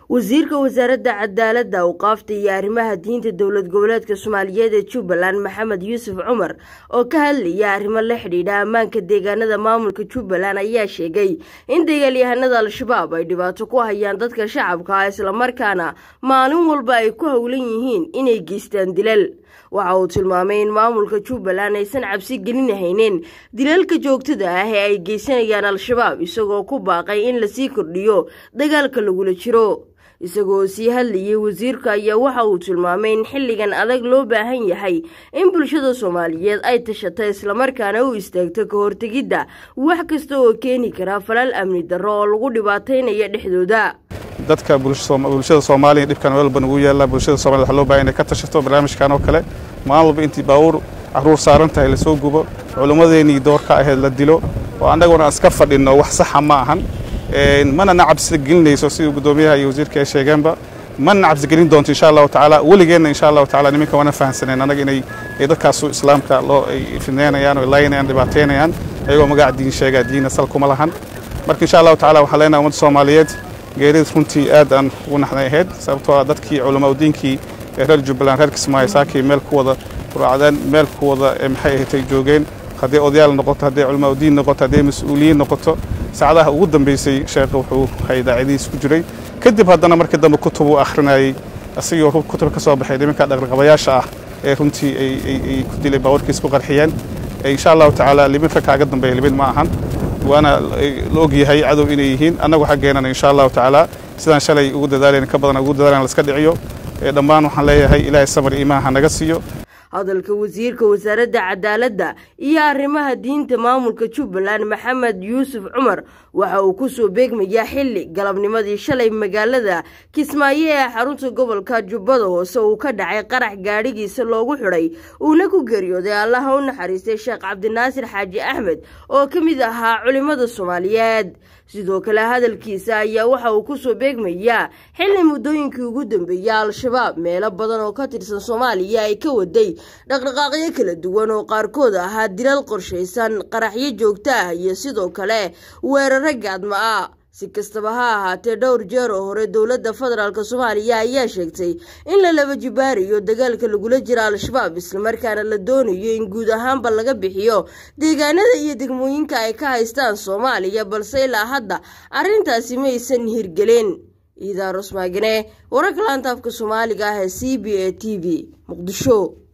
wasiirka wasaaradda cadaaladda awqaafta iyo arrimaha diinta dowlad goboleedka soomaaliyeed ee jubbaland maxamed yuusuf cumar oo ka hadlaya arrimo la xidhiidha ammaanka deegaanada maamulka jubbaland ayaa sheegay in dagaalyahanada al-shabaab ay dhibaato ku hayaan dadka shacabka ah islamarkaana maalin walba ay ku howlan yihiin inay geystaan dilal waxa uu tilmaamay in maamulka jubbaland aysan cabsi gelinahaynin dilalka joogtada ah ee ay geysanayaan al-shabaab isagoo ku baaqay in lasii kordhiyo dagaalka lagula jiro isagoo sii hadlayay wasiirka ayaa waxa uu tilmaamay in xilligan adag loo baahan yahay in bulshada soomaaliyeed ay tashato islamarkaana u istaagto ka hortegidda wax kasta oo keeni kara falal amni darro oo lagu dhibaataynaya dhexdooda dadka bulshada soomaaliya dhibkan walba nagu yaalla bulshada somaliyed waxa loo bahan inay ka tashato barnaamijkan oo kale maalin walba intii baabuur caruur saaran tahay lasoo gubo culimmadeennii doorka ahayd la dilo oo annaguna aan iska fadhinno wax saxa ma ahan mana na cabsigelinayso sidii guddoomiyaha iyo wasiirka ay sheegeenba mana na cabsigelin doonto insha allahu tacaala weligeenna insha allahu tacala niminka wana fahansaneen annaga inay dadkaasu islaamka loo ay fidneynayaan oo laynayaan dhibaateynayaan ayagoo magaca diin sheegaa diina sal kuma lahan marka insha allahu tacala waxaan leenahay ummadda soomaaliyeed geerida runtii aad aan ugu naxday ahayd sababtoo ah dadkii culamaa diinkii ee reer jubbaland reer kismaayo saakii meel ku wada quraacdeen meel ku wada maxay ahatay joogeen hadday odayaal noqoto hadday culamaa diin noqoto hadday mas-uuliyiin noqoto saacadaha ugu dambaysay sheekha wuxuu hay daacadihiis ku jiray kadib haddana markii dambe kutub uu akhrinayey asigoo kutub ka soo baxay nimanka dhaqraqabayaasha ah ee runtii ay ku dilay baawarkiis ku qarxiyeen insha allahu tacaala libin rag kaaga dambeeya libin ma ahan waana la og yahay cadow inay yihiin annagu xaggeenana insha allahu tacaala sidaan shalay ugu dadaalayna ka badan ugu dadaalayna laska dhiciyo dhammaan waxaan leeyahay ilaahay samar iimaan ha naga siiyo hadalka wasiirka wasaaradda cadaaladda iyo arrimaha diinta maamulka jubbaland maxamed yuusuf cumar waxa uu ku soo beegmayaa xilli galabnimadii shalay magaalada kismaayo ee xarunta gobolka jubbada hoose uu ka dhacay qarax gaadhigiisa loogu xidhay uuna ku geeriyooday allaha u naxariistay sheekh cabdinaasir xaaji axmed oo ka mid ahaa culimmada soomaaliyeed sidoo kale hadalkiisa ayaa waxa uu ku soo beegmayaa xilli muddooyinkii ugu dambeeyey al-shabaab meelo badan oo ka tirsan soomaaliya ay ka waday dhaqdhaqaaqyo kala duwan oo qaarkood ahaa dilal qorshaysan qaraxyo joogto ah iyo sidoo kale weeraro gaadma ah si kastaba ha ahaatee dhowr jeer oo hore dowladda federaalk soomaaliya ayaa sheegtay in la laba jibaarayo dagaalka lagula jira al-shabaab islamarkaana la doonayo in guud ahaanba laga bixiyo deegaanada iyo degmooyinka ay ka haystaan soomaaliya balse ilaa hadda arrintaasi maysan hirgelin iidaa rusmaagane wararka laanta afka soomaaliga ah ee c b a t v muqdisho